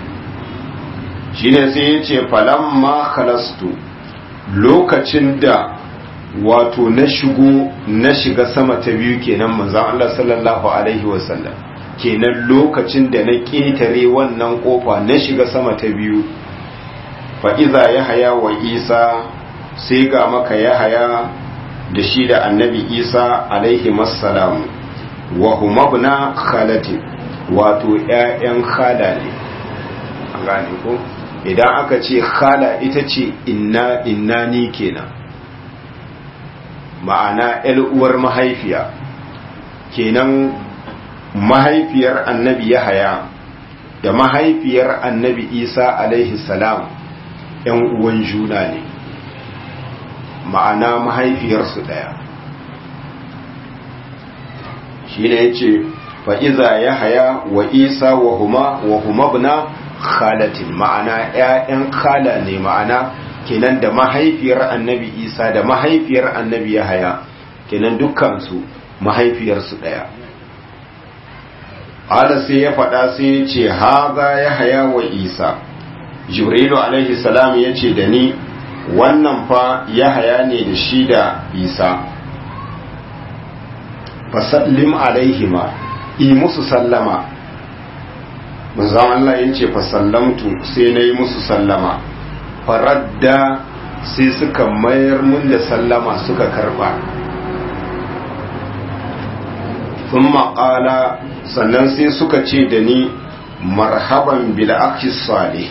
shine sai ya ce falamma khalastu lokacin da wato na shigo na shiga sama ta biyu kenan manzon Allah sallallahu alaihi wasallam kenan lokacin da na ƙetare wannan kofa na shiga sama ta biyu fa iza yahaya wa isa sai ga maka yahaya da shi da annabi isa alaihi massalam wa huma ibna khalati wato ƴaƴan khala ne an gane ko idan aka ce khala ita ce inna inna ni kenan ma'ana uwar mahaifiya kenan mahaifiyar annabi yahaya da mahaifiyar annabi isa alaihi salam yan uwan juna ne ma'ana mahaifiyarsu ɗaya shi ne ya ce fa'iza yahaya wa isa wa huma wa huma bna khalatin ma'ana ‘ya'yan khala ne ma'ana kenan da mahaifiyar annabi isa da mahaifiyar annabi yahaya kenan dukkansu mahaifiyarsu ɗaya ala sai ya faɗa sai ya ce haza yahaya wa isa jibrilu alaihi salam ya ce da ni wannan fa yahaya ne da shi da isa fasallim alaihima yi musu sallama manzon Allah ya ce fa sallamtu sai na yi musu sallama faradda sai suka mayar mun da sallama suka karba sun maƙala sannan sai suka ce da ni marhaban bil akhi salih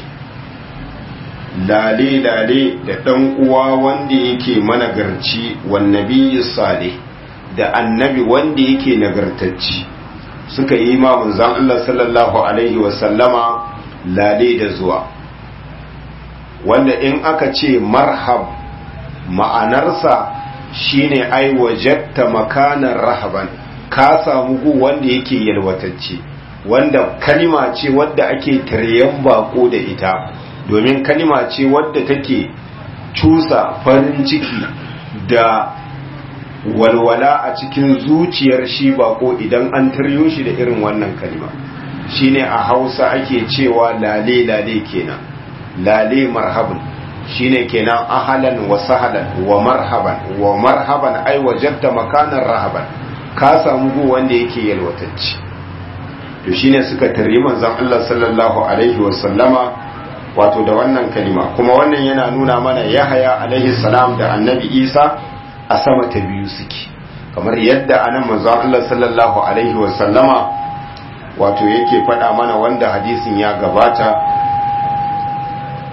lale lale da ɗan uwa wanda yake managarci wan nabiyyi salih da annabi wanda yake nagartacci suka yi ma manzon Allah sallallahu alaihi wasallama lale da zuwa wanda in aka ce marhab ma'anarsa shine ai wajatta makanan rahaban ka samu gu wanda yake yalwatacce wanda kalima ce wadda ake taryan bako da ita domin kalima ce wadda take cusa farin ciki da walwala a cikin zuciyar shi bako idan an taryo shi da irin wannan kalima shine a hausa ake cewa lale lale kenan lale marhaban shine kenan ahalan wa sahalan wa marhaban wa marhaban ai wajadta makanan rahaban ka samu gu wanda yake yalwatacci to shine suka tarri manzon Allah sallallahu alaihi wa sallama wato da wannan kalima kuma wannan yana nuna mana Yahaya alaihi salam da Annabi Isa a sama ta biyu suke kamar yadda anan manzon Allah sallallahu alaihi wa sallama wato yake faɗa mana wanda hadisin ya gabata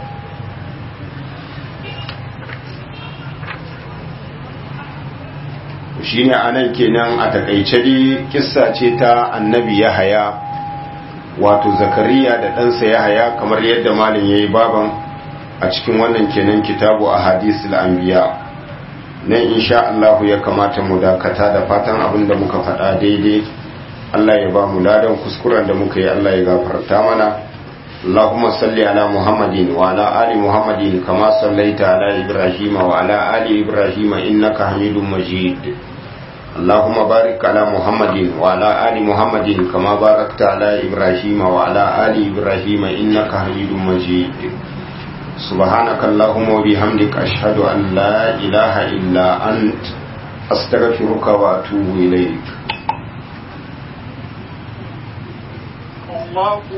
shine anan kenan a takaice dai kissa ce ta annabi yahaya wato zakariya da ɗansa yahaya kamar yadda malin yayi baban a cikin wannan kenan kitabu a hadisul anbiya nan insha Allah ya kamata mu dakata da fatan abin da muka faɗa daidai Allah ya ba mu ladan kuskuren da muka yi Allah ya gafarta mana اللهم صل على محمد وعلى آل محمد كما صليت على إبراهيم وعلى آل إبراهيم إنك حميد مجيد اللهم بارك على محمد وعلى آل محمد كما باركت على إبراهيم وعلى آل إبراهيم إنك حميد مجيد سبحانك اللهم وبحمدك أشهد أن لا إله إلا أنت أستغفرك وأتوب إليك الله